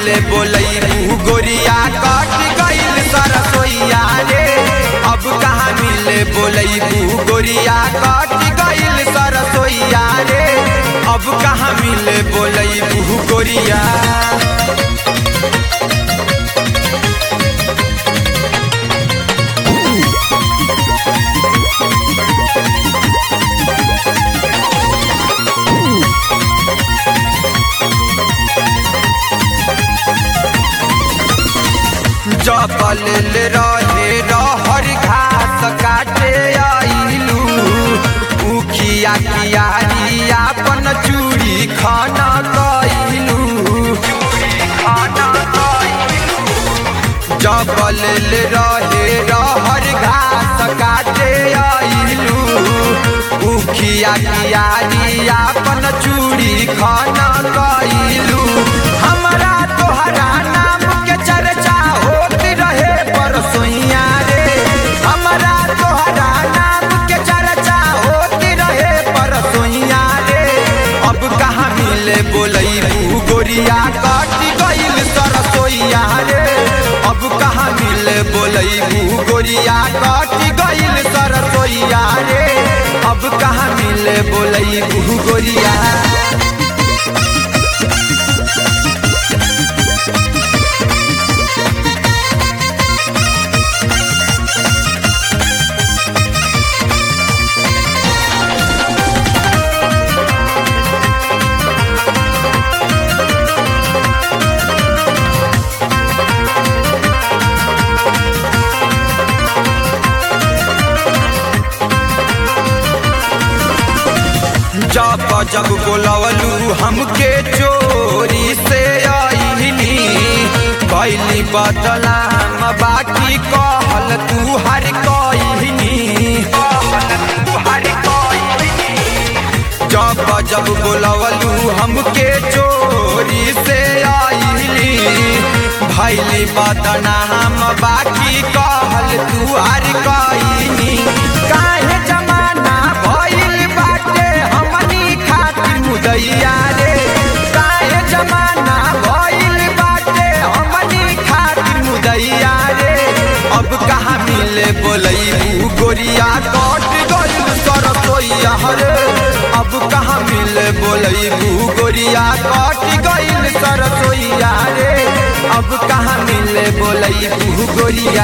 मिले बोलैबू गोरिया कट गइल सरसोईया रे अब कहाँ मिले बोलैबू गोरिया कट गइल सरसोईया रे अब कहाँ मिले बोलैबू गोरिया जबल रहे रहर घास काटे आइलू उखिया कियारी आपन चूड़ी खाना कइलू जबल रहे रहर घास काटे आइलू उखिया कियारी आपन चूड़ी खाना कइलू हमरा तोहरा नाम के चर्चा होत रहे परसोइया रे हमरा तोहरा नाम के चर्चा होत रहे परसोइया रे अब कहाँ मिले बोलैबू गोरिया कट गइल सरसोइया रे अब कहाँ मिले बोलैबू गोरिया कट गइल सरसोइया रे अब कहाँ मिले बोलैबू गोरिया जब जब बोलवलू हमके चोरी से आईनी कैली बदलाम बाकी कहल तू हर कईनी जब जब बोलवलू हमके चोरी से आईली भैली बदनाम बाकी कहल तू हर कईनी काहे जमाना भइल बाटे हमनी खातिर मुदैया रे काहे जमाना भइल बाटे हमनी खातिर मुदैया रे अब कहाँ मिले बोलैबू गोरिया कट गइल सरसोईया रे अब कहाँ मिले बोलैबू गोरिया कट गइल सरसोईया रे अब कहाँ मिले बोलैबू गोरिया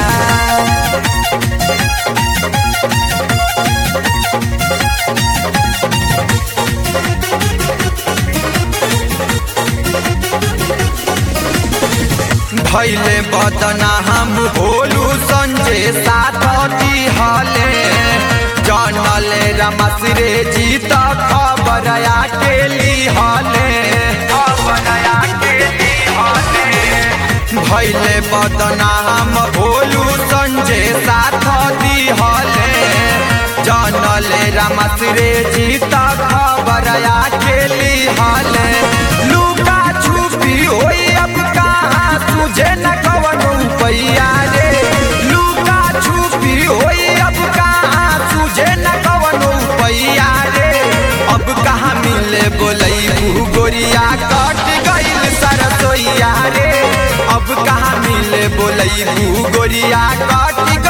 भैले बदना हम भोलू संजय साथी हले जानले रमस रे जीत खबर के ली हले भैले बदना हम भोलू संजय साथी हले जानले रमस रे जीत खबर के ली हले लुका छुपी होई अब कहाँ तुझे न कवनो पैया रे लुका छुपी होई अब कहाँ तुझे न कवनो पैया रे अब कहाँ मिले बोलैबू गोरिया कट गइल सरसोईया रे अब कहाँ मिले बोलैबू गोरिया कट